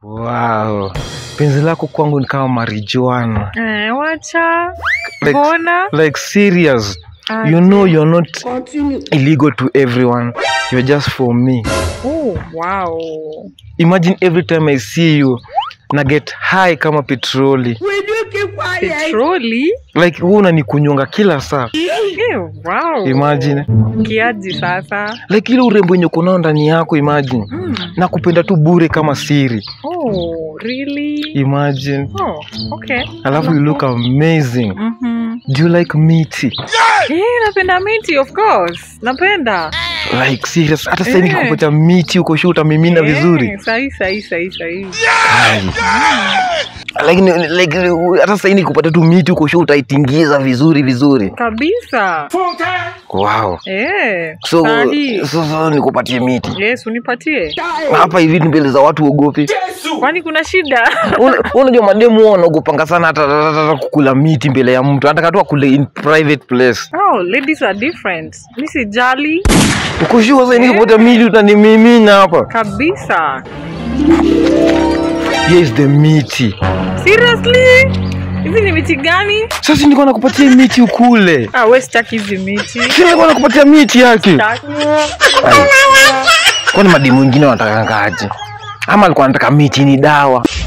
Wow. Penzi lako kwangu ni kama marijuana. Eh, wacha Like, mbona like serious. Ah, You know you're not illegal to everyone. You're just for me. oh, wow Imagine every time I see you na get high kama petroli. petroli Like wewe unanikunyonga kila saa. eh, wow Imagine. kiaji sasa Like ile urembo yenye uko nao ndani yako imagine. mm. Na kupenda tu bure kama siri. oh really Imagine. oh okay Alafu you look amazing. Mhm. Do you like meaty? Eh, napenda miti of course napenda Like serious. Hata sasa Eh. nikikupatia miti uko sure utamimina vizuri. sahi sahi sahi sahi Ai. Lakini like hata sasa nikupata tu miti uko sure utaitingiza vizuri vizuri. kabisa Wow. eh, So sahi. so, so nikupatie miti. yes unipatie Hapa hivi mbele za watu uogopi. kwani kuna shida Una- Unajua mademu wao wanaogopanga sana hata, hata, hata kukula miti mbele ya mtu. Hata katu akule in private place. oh ladies are different mi sijali Uko sure sasa nikipata miti utanimimina hapa. kabisa Here is the miti. seriously hizi ni miti gani Sasa nilikuwa nakupatia miti ukule. ah, we sitaki hizi miti Sasa nilikuwa nakupatia miti yake. Sitaki. Kwani mademu wengine wanataka ngaje? Ama alikuwa anataka miti ni dawa?